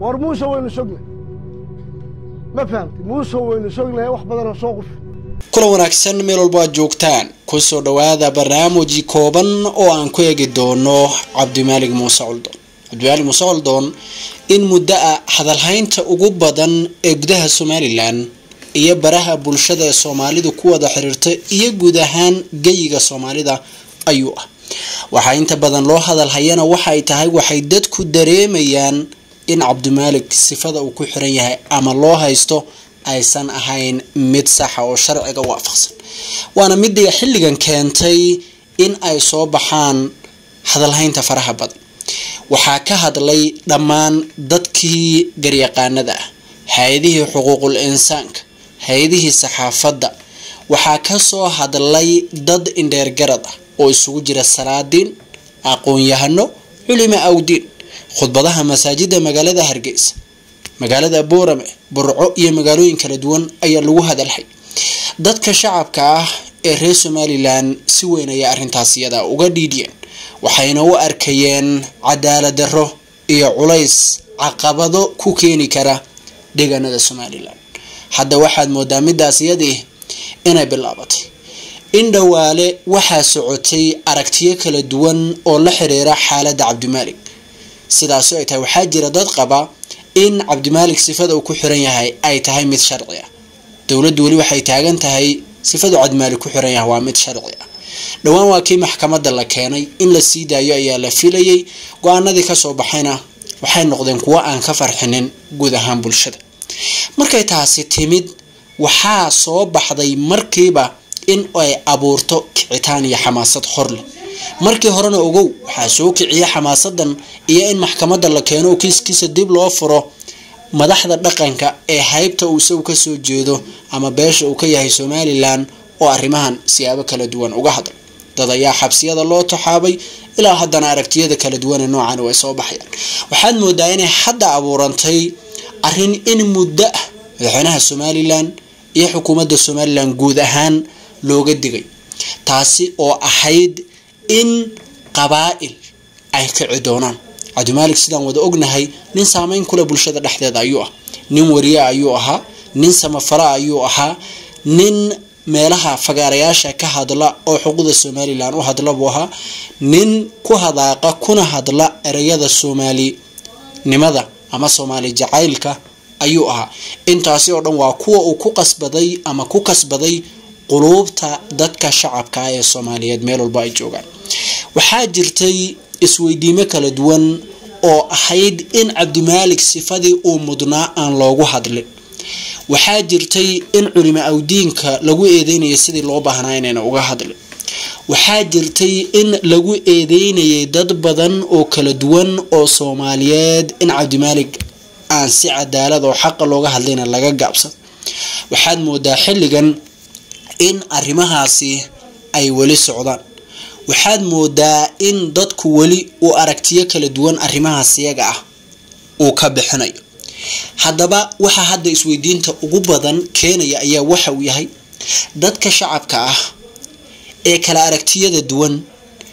war muuse waynu sognay ma fahamtay muuse waynu sognahay wax badanoo soo qufi kulan wanaagsan meel walbo aad joogtaan kusoo dhowaada barnaamiji kooban oo aan ku eegi doono cabdimaalig muuse coldoon cabdimaalig muuse coldoon in muddo a hadalhaynta ugu badan ee gudaha somalilan iyo baraha bulshada ee soomaalidu ku wada xiriirta iyo guud ahaan geyiga soomaalida ayuu ah waxaa inta badan loo hadalhayana waxay tahay waxay dadku dareemayaan in cabdimaalig sifada uu ku xiran yahay ama loo haysto aysan ahayn mid saxa oo sharciga waafaqsan waana midii xilligan keentay in ay soo baxaan hadalhaynta faraha badan waxaa ka hadlay dhammaan dadkii garyaqaanada ah hay-adihii xuquuqul insaanka hay-adihii saxaafadda waxaa kasoo hadlay dad indheergarad ah oo isugu jira salaadiin aqoon-yahano culimo awdiin khudbadaha masaajida magaalada hargeysa magaalada boorame burco iyo magaalooyin kala duwan ayaa lagu hadalhay dadka shacabka ah ee reer somalilan si weyn ayay arrintaas iyada uga dhiidhiyeen waxayna u arkayeen cadaalad darro iyo culays caqabado ku keeni kara deegaanada somalilan hadda waxaad moodaa midaas iyadii inay bilaabatay in dhowaale waxaa socotay aragtiyo kala duwan oo la xiriira xaaladda cabdimaalig sidaasoo ay tahay waxaa jira dad qaba in cabdimaalig sifada uu ku xiran yahay ay tahay mid sharci ah dowladdu weli waxay taagan tahay sifadu cabdimaalig ku xiran yahay waa mid sharci ah dhowaan waa kii maxkamadda la keenay in la sii daayo ayaa la filayay go-aanadii kasoo baxayna waxay noqdeen kuwo aan ka farxinin guud ahaan bulshada markay taasi timid waxaa soo baxday markiiba in ay abuurto kicitaan iyo xamaasad hor leh markii horena ogow waxaa soo kiciya xamaasadan iyo in maxkamadda la keeno kiiskiisa dib loo furo madaxda dhaqanka ee haybta uu isagu kasoo jeedo ama beesha uu ka yahay somalilan oo arrimahan siyaabo kala duwan uga hadla dad ayaa xabsiyada loo taxaabay ilaa haddana aragtiyada kala duwan ee noocan way soo baxayaan waxaad moodaa inay hadda abuurantay arrin in muddo ah madaxweynaha somalilan iyo xukuumadda somalilan guud ahaan looga digay taasi oo ahayd in qabaa-il ay kici doonaan cabdimaalig sidaan wada ognahay nin saameyn kule bulshada dhexdeeda ayuu ah nin wariye ayuu ahaa nin samafala ayuu ahaa nin meelaha fagaarayaasha ka hadla oo xuquuqda somalilan u hadla buu ahaa nin ku hadaaqa kuna hadla ereyada soomaalinimada ama soomaali jacaylka ayuu ahaa intaasi oo dhan waa kuwa uu ku qasbaday ama ku kasbaday quluubta dadka shacabka ah ee soomaaliyeed meel walba ay joogaan waxaa jirtay isweydiimo kala duwan oo ahayd in cabdimaalig sifadii uu mudnaa aan loogu hadlin waxaa jirtay in culimo awdiinka lagu eedeynayay sidii loo baahnaa inayna uga hadlin waxaa jirtay in lagu eedeynayay dad badan oo kala duwan oo soomaaliyeed in cabdimaalig aan si cadaalad oo xaqa looga hadlayna laga gaabsan waxaad moodaa xilligan in arrimahaasi ay weli socdaan waxaad moodaa in dadku weli uu aragtiyo kala duwan arrimahaas iyaga ah uu ka bixinayo haddaba waxaa hadda isweydiinta ugu badan keenaya ayaa waxa uu yahay dadka shacabka ah ee kala aragtiyada duwan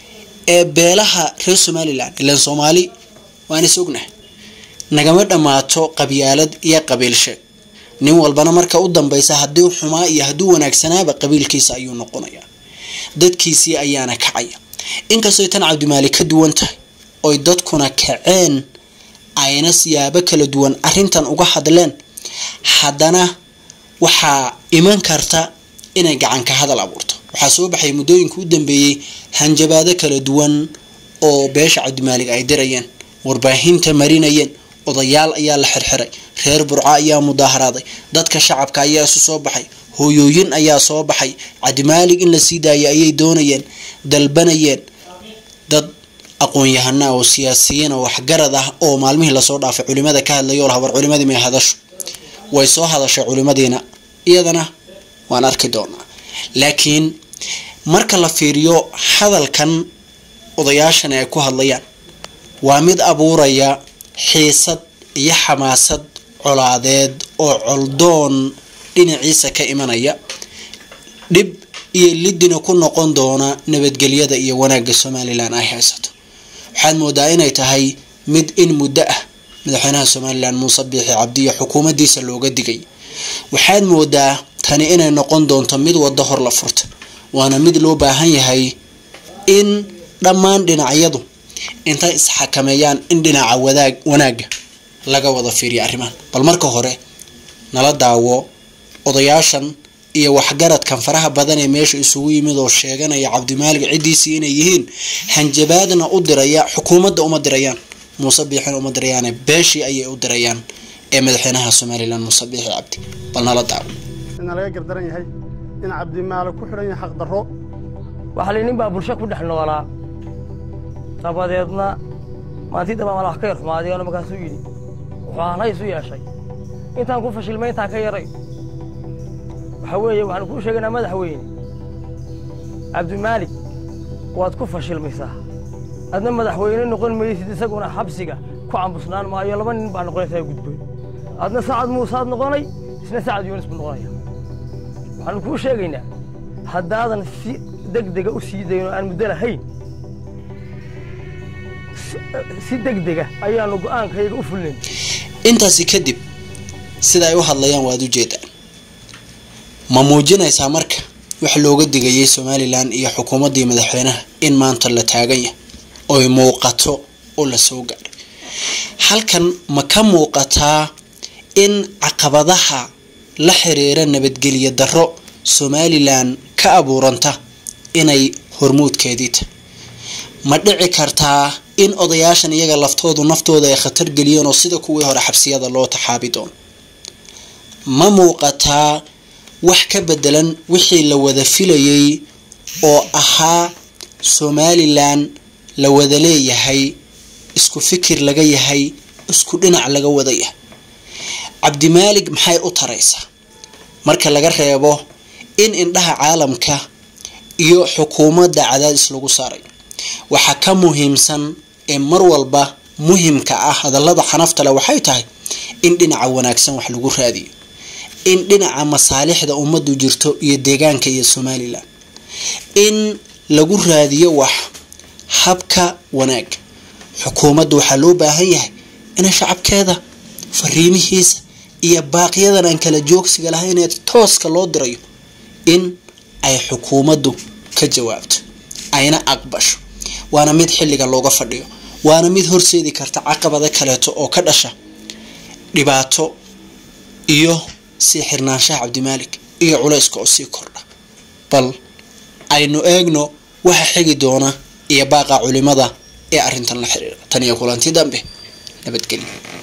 ee beelaha reer somalilan ilaan soomaali waan is ognahay nagama dhammaato qabyaalad iyo qabiil sheeg nin walbana marka u dambeysa haddii xumaa iyo hadduu wanaagsanaaba qabiilkiisa ayuu noqonayaa dadkiisii ayaana kacaya inkastooy tan cabdimaalik ka duwan tahay oy dadkuna kaceen ayna siyaabo kala duwan arrintan uga hadleen haddana waxaa iman karta inay gacanka hadal abuurto waxaa soo baxay muddooyinka u dambeeyey hanjabaado kala duwan oo beesha cabdimaalig ay dirayeen warbaahinta marinayeen odayaal ayaa la xirxiray reer burco ayaa mudaaharaaday dadka shacabka ayaa isu soo baxay hooyooyin ayaa soo baxay cabdimaalig in la sii daayay ayay doonayeen dalbanayeen dad aqoon-yahana oo siyaasiyiin oo waxgarad ah oo maalmihii lasoo dhaafay culimada ka hadlay oo habar culimadii may hadasho way soo hadashay culimadiina iyadana waan arki doonaa laakiin marka la fiiriyo hadalkan odayaashan ay ku hadlayaan waa mid abuuraya xiisad iyo xamaasad colaadeed oo coldoon dhinaciisa ka imanaya dhib iyo lidina ku noqon doona nabadgelyada iyo wanaagga somalilan ay haysato waxaad moodaa inay tahay mid in muddo ah madaxweynaha somalilan muuse biixi cabdi iyo xukuumaddiisa looga digay waxaad moodaa tani inay noqon doonto mid waddo hor la furta waana mid loo baahan yahay in dhammaan dhinacyadu intay isxakameeyaan in dhinaca wadaag wanaagga laga wada fiiriyo arrimahan bal marka hore nala daawo odayaashan iyo waxgaradkan faraha badan ee meesha isugu yimid oo sheeganaya cabdimaalig ciddiisii inay yihiin hanjabaadna u diraya xukuumadda uma dirayaan muuse biixina uma dirayaane beeshii ayay u dirayaan ee madaxweynaha somalilan muuse biixi cabdi bal nala daawo ina laga gardaran yahay in cabdimaale ku xidhan yahay xaqdarro waxaa li nin baa bulsho ku dhex noolaa dabadeedna maantii dambaa mala wax ka yar xumaaday oo markaasuu yidhi wuxuu ahnay isu yeeshay intaan ku fashilmay intaan ka yaray waxaa weeye waxaanu kuu sheegaynaa madaxweyne cabdimaalig waad ku fashilmaysaa adna madaxweyne noqon maysid isaguna xabsiga ku cambusnaan maayo laba nin baa noqonaysaa gudboon adna sacad muusaad noqonay isna sacad yuunis buu noqonaya waxaanu kuu sheegaynaa haddaadan si deg dega u sii dayn oo aan muddo lahayn si deg dega ayaanu go'aankayaga u fulnayn intaasi kadib sida ay u hadlayaan waad u jeedaan ma muujinaysaa marka wax looga digayay somalilan iyo xukuumaddii madaxweynaha in maanta la taagan yahay oy muuqato oo la soo gaadhay halkan ma ka muuqataa in caqabadaha la xiriira nabadgelyo darro somalilan ka abuuranta inay hormuudkeedii tahay ma dhici kartaa in odayaashan iyaga laftoodu naftooda ay khatar geliyeen oo sida kuwii hore xabsiyada loo taxaabi doono ma muuqataa wax ka bedelan wixii la wada filayay oo ahaa somalilan la wada leeyahay isku fikir laga yahay isku dhinac laga wada yahay cabdimaalig maxay u taraysaa marka laga reebo in indhaha caalamka iyo xukuumadda cadaadis lagu saaray waxaa ka muhiimsan ee mar walba muhimka ah hadallada xanafta leh waxay tahay in dhinaca wanaagsan wax lagu raadiyo in dhinaca masaalixda ummaddu jirto iyo deegaanka iyo somalilan in lagu raadiyo wax habka wanaag xukuumadda waxaa loo baahan yahay inay shacabkeeda fariimihiisa iyo baaqyadan aan kala joogsiga lahayn ee tooska loo dirayo in ay xukuumaddu ka jawaabto ayna aqbasho waana mid xilliga looga fadhiyo waana mid horseedi karta caqabada kaleeto oo ka dhasha dhibaato iyo sii xirnaanshaha cabdimaalik iyo culayska oo sii kordha bal aynu eegno waxa xigi doona iyo baaqa culimada ee arrintan la xiriira tan iyo kulanti dambe nabadgelyo